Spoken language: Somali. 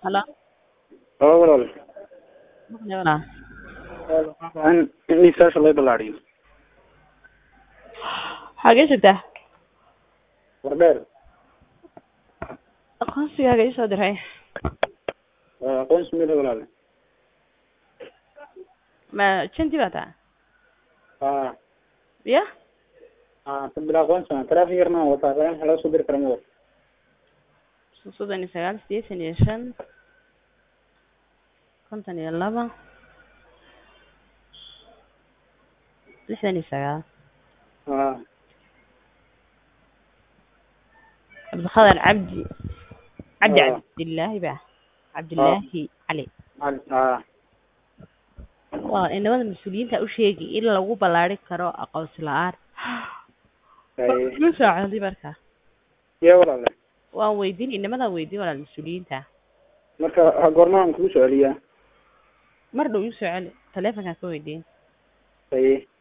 Halo. Halo walaal Maqlay walaal. in in liisaasha laga ballaadhiyo Xagee joogtaa? wardheer Aqoonsigaaga ii soo diray. waa aqoonsi mid walaal Ma janti baa taa? haa Ya? haa sabila aqoonsi waa taraafik yarna waan wataa raan waxa laga soo diri kara ma wado soddon iyo sagaal sideetan iyo shan konton iyo laba lixdan iyo sagaal haa cabdiqadar cabdi cabdi Ah. cabdillaahi ba cabdillaahi cali Al- haa waa inamada mas-uuliyiinta u sheegi in lagu ballaari karo aqoonsi la-aan Ay, ma saacadi marka ya walaal waan weydiin inamadaa weydiin walaal mas-uuliyiinta marka ha goormaan kugu soo celiyaa mar dhow ii soo celi taleefonkaan ka weydiin ay